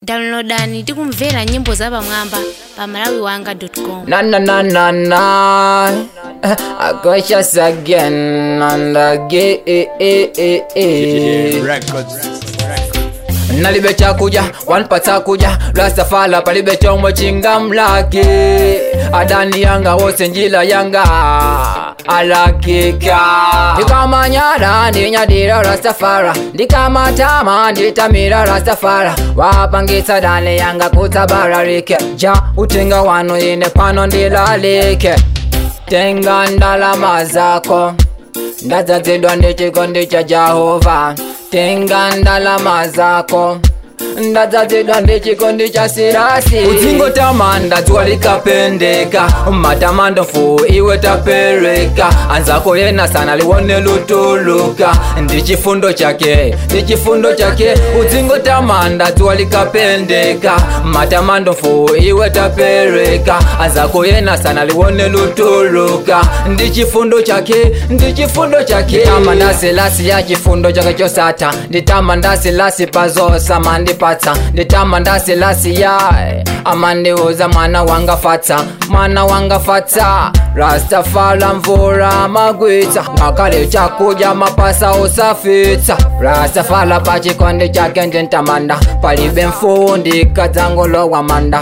downloadani tikumvera nyimbo zapamwamba pa malawiwanga.com Na na na na na. I got just again and again. nalibe chakuja wanpa chakuja rastafala palibe chomwe chingamlaki adani yanga wose njila yanga alakika ndikamanyada ndinyadira rastafara ndikamatama nditamira rastafara wapangitsa dani yanga kutsabararike ja utenga wano ine pano ndilalike tenga ndalama zako ndadzadzidwa ndichikondi cha jehova tenga ndalama zako ndadzadzidwa ndichikondi cha sirasi udzingotamanda dzuwa likapendeka matamando mfu iwe tapereka anzako yena sana liwone lutuluka ndi chifundo chake ndi chifundo chake udzingotamanda dzuwa likapendeka matamando mfu iwe tapereka anzako yena sana liwone lutuluka ndi chifundo chake ndi chifundo chake nditama ndasilasi ya chifundo chake chosata nditama ndasilasi pazosa mandipatsa nditama ndasilasi ya amandiuza mwana wanga fatsa mwana wanga fatsa rastafala mvura magwitsa ngakale chakuja mapasa usafitsa rastafala pachikondi chake ndintamanda palibe mfundi kadzangolowa manda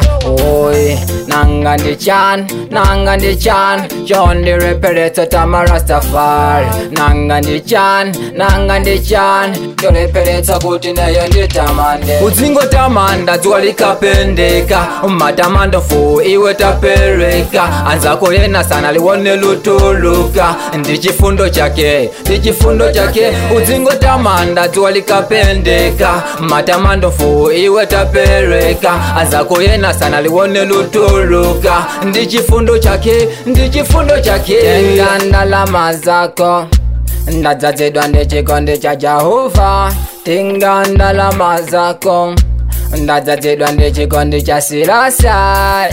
oy nanga ndichan nanga ndichan chondireperetso tama rastafari nanga ndichan nanga ndichan choreperetsa kuti nayo nditamande udzingotamanda dzuwa likapendeka matamando mfu iwe tapereka anzako yena sana liwone lutuluka ndi chifundo chake ndi chifundo chake udzingotamanda dzuwa likapendeka matamando mfu iwe tapereka anzako yena sana liwone lutuluka ndi chifundo chake ndi chifundo chake tenga ndalama zako ndadzadzidwa ndi chikondi cha jehova tenga ndalama zako ndadzadzidwa ndi chikondi cha sirasa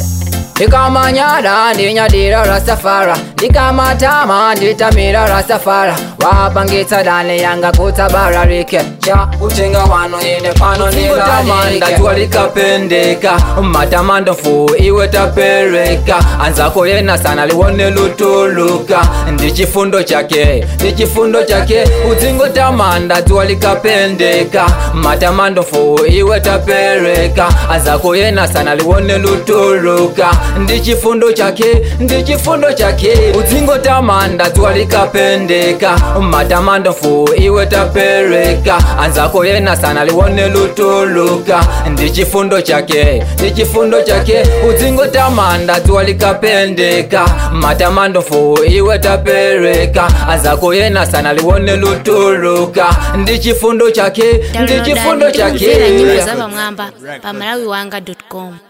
ndikamanyada ndinyadira rastafara ndikamatama nditamira rastafara wapangitsa dani yanga kutsabararike cha utenga wano ine pano nditamanda dzuwa likapendeka matamando mfu iwe tapereka anzako yena sana liwone lutuluka ndi chifundo chake ndi chifundo chake udzingotamanda dzuwa likapendeka matamando mfu iwe tapereka anzako yena sana liwone lutuluka ndi chifundo chake ndi chifundo chake udzingotamanda dzuwa likapendeka matamando mfu iwe tapereka anzako yena sana liwone lutuluka ndi chifundo chake ndi chifundo chake udzingotamanda dzuwa likapendeka matamando mfu iwe tapereka anzako yena sana liwone lutuluka ndi chifundo chake ndi chifundo downloadani tikumvera nyimbo chake zapamwamba pa malawiwanga.com